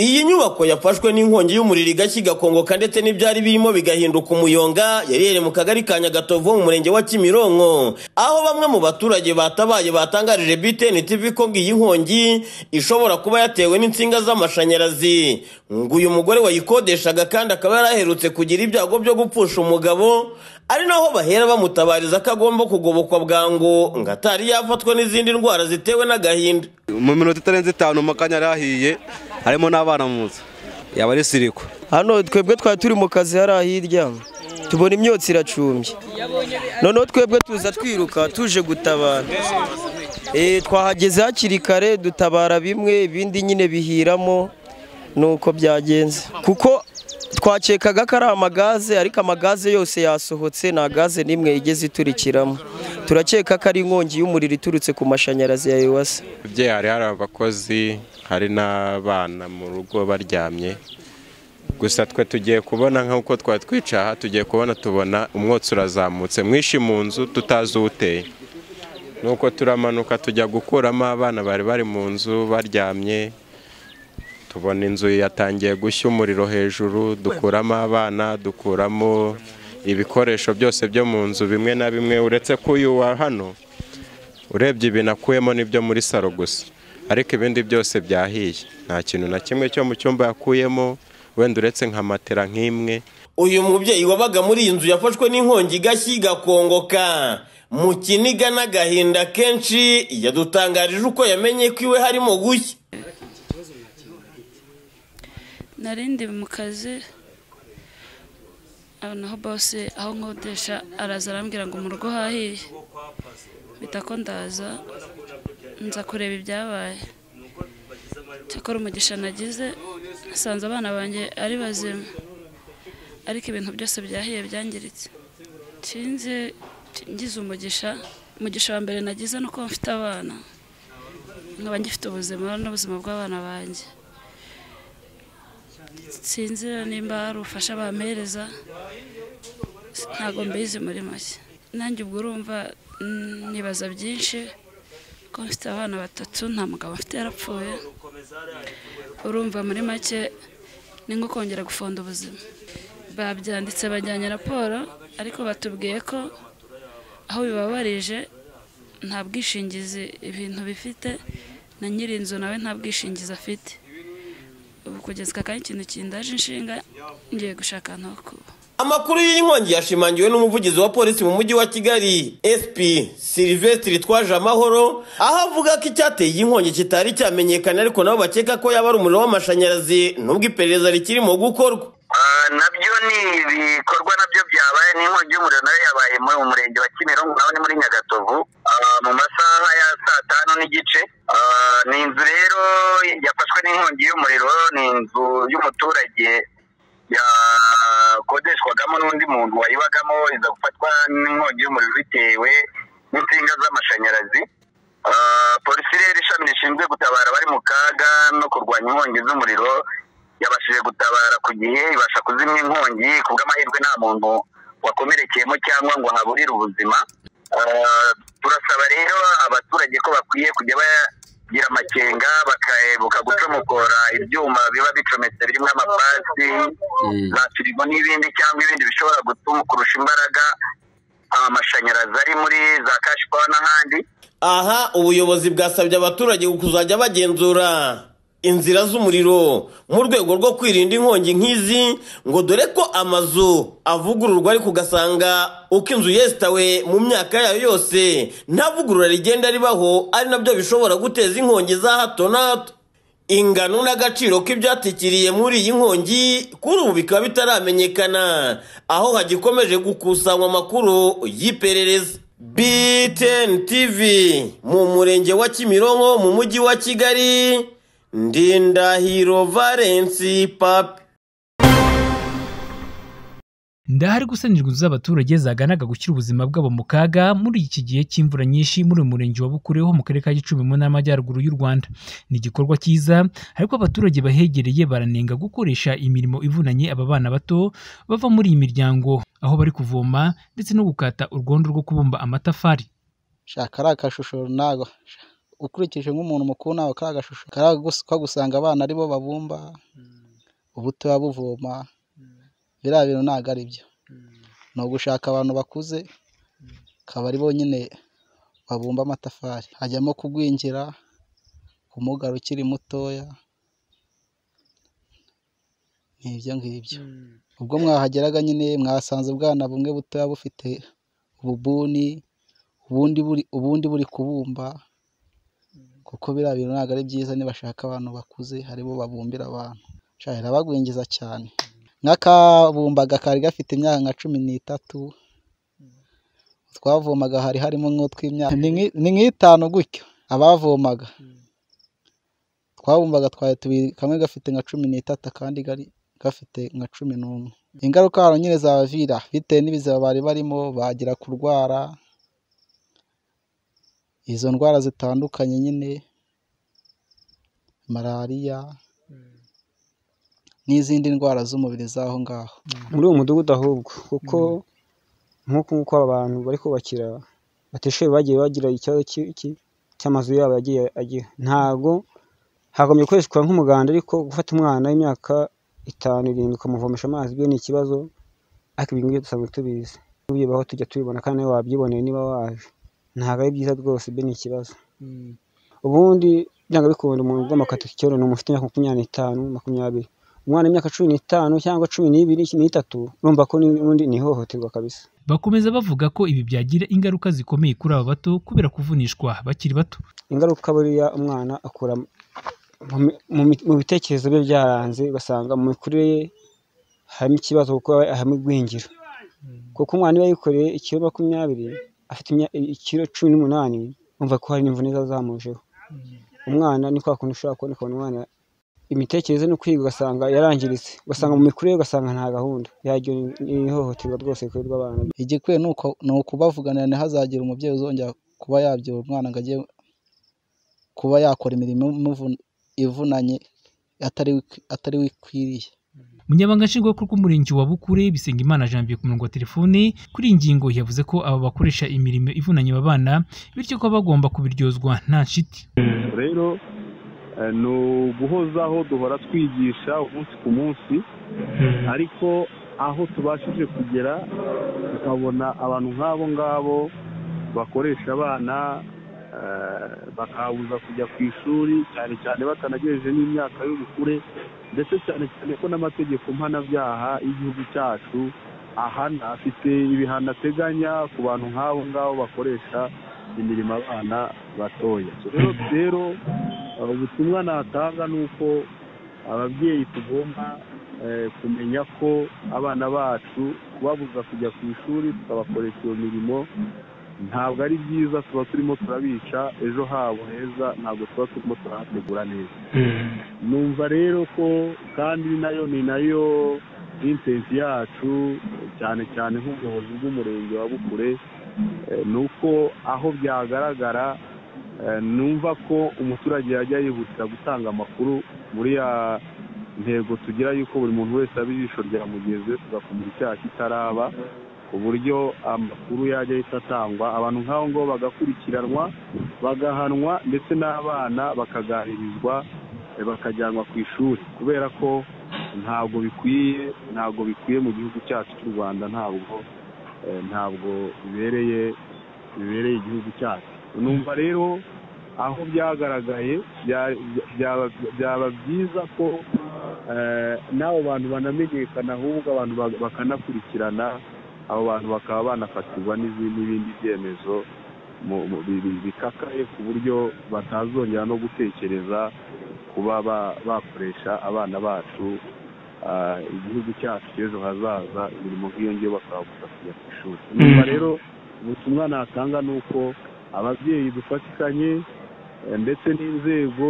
Iyi nyubako yafashwe n'inkongi y'umuriro igashyiga kongoka ndetse n'ibyari birimo bigahinduka umuyonga yari iherereye mu kagari ka Nyagatovu mu murenge wa Kimironko aho bamwe mu baturage batabaye batangarije BTN TV ko ngo iyi nkongi ishobora kuba yatewe n'insinga z'amashanyarazi ngo uyu mugore wayikodeshaga kandi akaba yaraherutse kugira ibyago byo gupfusha umugabo ari naho bahera bamutabariza ko agomba kugobokwa bwangu ngo atari yafatwa n'izindi ndwara zitewe n'agahinda mu minota itarenze itanu amakanya yari ahiye harimo n'abana mu nzu yaba ari siriko hano twebwe twari turi mu kazi hariya hirya tubona imyotsi iracumbye noneho twebwe tuza twiruka tuje gutabara Eh, twahageze hakiri kare dutabara bimwe ibindi nyine bihiramo nuko byagenze kuko twakekaga ko ari amagaze ariko amagaze yose yasohotse nta gaze n'imwe igeze iturikiramo turakeka ko ari inkongi y'umuriro iturutse ku mashanyarazi ya ewasa Ababyeyi hari hari abakozi hari n'abana mu rugo baryamye gusa twe tugiye kubona nk'uko twari twicaye aha tugiye kubona tubona umwotsi urazamutse mwinshi mu nzu tutazi uwuteye nuko turamanuka tujya gukuramo abana bari bari mu nzu baryamye tubona inzu yatangiye gushya umuriro hejuru dukuramo abana dukuramo ibikoresho byose byo mu nzu bimwe na bimwe uretse ko uyu wa hano urebye ibintu akuyemo n'ibyo muri saro gusa ariko ibindi byose byahiye nta kintu na kimwe cyo mu cyumba yakuyemo wenda uretse nka matera nk'imwe uyu mubyeyi wabaga muri iyi nzu yafashwe n'inkongi igashyi igakongoka mu kiniga n'agahinda kenshi yadutangarije uko yamenye ko iwe harimo gushya nari ndi mu kazi aho naho bose aho nkodesha araza arambwira ngo mu rugo hahiye bita ko ndaza nza kureba ibyabaye cyakora umugisha nagize nsanze abana banjye ari bazima ariko ibintu byose byahiye byangiritse nsinzi ngize umugisha umugisha wa mbere nagize ni uko mfite abana nkaba ngifite ubuzima n'ubuzima bw'abana banjye sinzi nimba hari ubufasha bampereza ntabwo mbizi muri make nanjye ubwo urumva mm, nibaza byinshi ko mfite abana batatu nta mugabo mfite yarapfuye urumva muri make ni nko kongera gufonda ubuzima babyanditse bajyanye raporo ariko batubwiye ko aho bibabarije nta bwishingizi ibintu bifite na nyiri inzu nawe nta bwishingizi afite ubu kugeza aka kanya ikintu kindaje inshinga ngiye gushaka ahantu ho kuba Amakuru y'inkongi yashimangiwe n'umuvugizi wa polisi mu mujyi wa Kigali SP Sylvestre Twaje Amahoro aho avuga ko icyateye iyi nkongi kitari cyamenyekana ariko nabo bakeka ko yaba ari umuriro w'amashanyarazi nubwo iperereza rikirimo gukorwa Ah, nabyo ni ibikorwa nabyo byabaye n'inkongi y'umuriro nayo yabaye muri mu murenge wa Kimironko naho ni muri Nyagatovu Ah, mu masaha ya saa tanu n'igice Ah, ni inzu rero yafashwe n'inkongi y'umuriro ni inzu y'umuturage yakodeshwagamo n'undi muntu wayibagamo iza gufatwa n'inkongi y'umuriro bitewe n'insinga z'amashanyarazi Ah, polisi rero ishami rishinzwe gutabara abari mu kaga no kurwanya inkongi z'umuriro yabashije gutabara ku gihe ibasha kuzimya inkongi ku bw'amahirwe nta muntu wakomerekeyemo cyangwa ngo haburire ubuzima Ah, turasaba rero abaturage ko bakwiye kujya bagira amakenga bakaebuka gucomokora ibyuma biba bicometse birimo amapasi za firigo n'ibindi cyangwa ibindi bishobora gutuma kurusha imbaraga amashanyarazi ari muri za kashipawa n'ahandi aha ubuyobozi bwasabye abaturage kuzajya bagenzura inzira z'umuriro mu rwego rwo kwirinda inkongi nk'izi ngo dore ko amazu avugururwa ariko ugasanga uko inzu yesitawe mu myaka yayo yose nta vugurura rigenda ribaho ari nabyo bishobora guteza inkongi za hato na hato ingano n'agaciro k'ibyatikiriye muri iyi nkongi kuri ubu bikaba bitaramenyekana aho hagikomeje gukusanywa amakuru y'iperereza BTN TV mu murenge wa Kimironko mu mujyi wa Kigali Ndindahiro Valensi Papi ndahari gusanirwa inzu z'abaturage zaganaga gushyira ubuzima bwabo mu kaga muri iki gihe cy'imvura nyinshi muri uyu murenge wa Bukure ho mu karere ka Gicumbi mu ntara y'Amajyaruguru y'u Rwanda ni igikorwa cyiza ariko abaturage bahegereye baranenga gukoresha imirimo ivunanye aba bana bato bava muri iyi miryango aho bari kuvoma ndetse no gukata urwondo rwo kubumba amatafari shaka ari akashusho ntago ukurikije nk'umuntu mukuru nawe ka gashusho kagusanga abana aribo babumba ubuto buvoma biriya bintu ntabwo ari byo ni ugushaka abantu bakuze akaba aribo nyine babumba amatafari hajyamo kugwingira kumugara ukiri mutoya ni ibyo ngibyo ubwo mwahageraga nyine mwasanze ubwana bumwe butoya bufite ububuni ubundi buri ubundi buri kubumba kuko biriya bintu ntabwo ari byiza nibashaka abantu bakuze haribo babumbira abantu nshya irabagwingiza cyane nk'akabumbaga kari gafite imyaka nka cumi n'itatu twavomaga hari harimo nk'utw'imyaka ni nk'itanu gutyo abavomaga twabumbaga twari tubiri kamwe gafite nka cumi n'itatu akandi gafite nka cumi n'umwe ingaruka hano nyine zabavira bitewe n'ibiziba bari barimo bagira kurwara izo ndwara zitandukanye nyine malariya n'izindi ndwara z'umubiri z'aho ngaho muri uwo mudugudu ahubwo kuko nk'uko nguko abantu bari kubakira batishoboye bagiye bagira ikibazo cy'amazu yabo yagiye agira ntabwo hagombye gukoreshwa nk'umuganda ariko gufata umwana w'imyaka itanu irindwi ukamuvomesha amazi byo ni ikibazo ariko ibi ngibi dusanzwe tubizi tubyibaho tujya tubibona kandi nawe wabyiboneye niba waje ntabwo ari byiza rwose ibyo ni ikibazo ubundi byanga bikunda umuntu ugomba kwataka icyorezo ni umuntu imyaka makumyabiri n'itanu makumyabiri umwana w'imyaka cumi n'itanu cyangwa cumi n'ibiri n'itatu urumva ko n'ubundi ni ihohoterwa kabisa bakomeza bavuga ko ibi byagira ingaruka zikomeye kuri aba bato kubera kuvunishwa bakiri bato ingaruka buriya umwana akura mu bitekerezo bye byaranze ugasanga mu mikurire ye harimo ikibazo kuko harimo igwingira kuko umwana iyo yikoreye ikiro makumyabiri afite ikiro cumi n'umunani wumva ko hari n'imvune zazamujeho umwana ni kwa kuntu ushobora kubona ukabona umwana imitekerereze no kwiga ugasanga yarangiritse ugasanga mu mikurire ugasanga nta gahunda yaryo ni ihohoterwa rwose rikorerwa abana igikwiye ni ukubavuganira ntihazagire umubyeyi uzongera kuba yabyara umwana ngo ajye kuba yakora imirimo ivunanye atari wikwiriye umunyamabanga nshingwabikorwa w'umurenge wa bukure bisengimana janvier ku murongo wa telefone kuri iyi ngingo yavuze ko aba bakoresha imirimo ivunanye babana bityo ko bagomba kubiryozwa nta nshiti rero ni uguhozaho duhora twigisha umunsi ku munsi ariko aho tubashije kugera tukabona abantu nk'abo ngabo bakoresha abana bakabuza kujya ku ishuri cyane cyane batanagejeje n'imyaka y'ubukure ndetse cyane cyane ko n'amategeko mpanabyaha y'igihugu cyacu ahana afite ibihano ateganya ku bantu nk'abo ngabo bakoresha imirimo abana batoya rero ubutumwa natanga ni uko ababyeyi tugomba kumenya ko abana bacu kubabuza kujya ku ishuri tukabakoresha iyo mirimo ntabwo ari byiza tuba turimo turabica ejo habo heza ntabwo tuba turimo turahategura neza numva rero ko kandi nayo ni nayo intensi yacu cyane cyane nk'ubuyobozi bw'umurenge wa bukure ni uko aho byagaragara numva ko umuturage yajya yihutira gutanga amakuru muri ya ntego tugira yuko buri muntu wese aba ijisho rya mugeze tugakumira icyaha kitaraba ku buryo amakuru yajya ahita atangwa abantu nk'abo ngabo bagakurikiranwa bagahanwa ndetse n'abana bakaganirizwa bakajyanwa ku ishuri kubera ko ntabwo bikwiye ntabwo bikwiye mu gihugu cyacu cy'u rwanda ntabwo ntabwo bibereye bibereye igihugu cyacu numva rero aho byagaragaye byaba byiza ko n'abo bantu banamenyekana ahubwo abantu bakanakurikirana abo bantu bakaba banafatirwa n'ibindi byemezo bikakaye ku buryo batazongera no gutekereza kuba bakoresha abana bacu igihugu cyacu cy'ejo hazaza imirimo nk'iyo ngiyo bakababuza kujya ku ishuri nyuma rero ubutumwa natanga ni uko ababyeyi dufatikanye ndetse n'inzego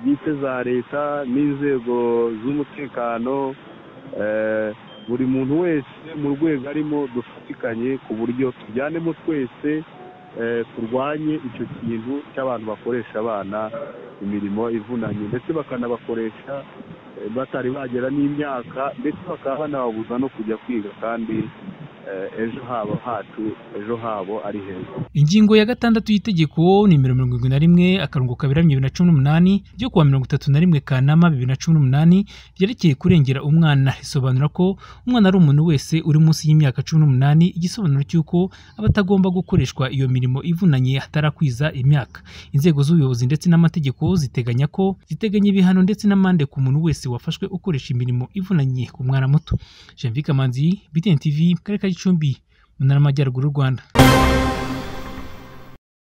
bwite za leta n'inzego z'umutekano buri muntu wese mu rwego arimo dufatikanye ku buryo tujyanemo twese turwanye icyo kintu cy'abantu bakoresha abana imirimo ivunanye ndetse bakanabakoresha batari bagera n'imyaka ndetse bakaba banababuza no kujya kwiga kandi eh, ejo habo hacu ejo habo ari heza ingingo ya gatandatu y'itegeko nimero mirongo irindwi na rimwe akarongo kaberamye bibiri na cumi n'umunani ryo kuwa mirongo itatu na rimwe kanama bibiri na cumi n'umunani ryerekeye kurengera umwana risobanura ko umwana ari umuntu wese uri munsi y'imyaka cumi n'umunani igisobanuro cy'uko aba atagomba gukoreshwa iyo mirimo ivunanye hatarakwiza imyaka inzego z'ubuyobozi ndetse n'amategeko ziteganya ko ziteganya ibihano ndetse n'amande ku muntu wese wafashwe ukoresha imirimo ivunanye ku mwana muto jean vic manzi btn tv mu karere ka gicumbi mu ntara y'amajyaruguru y'u rwanda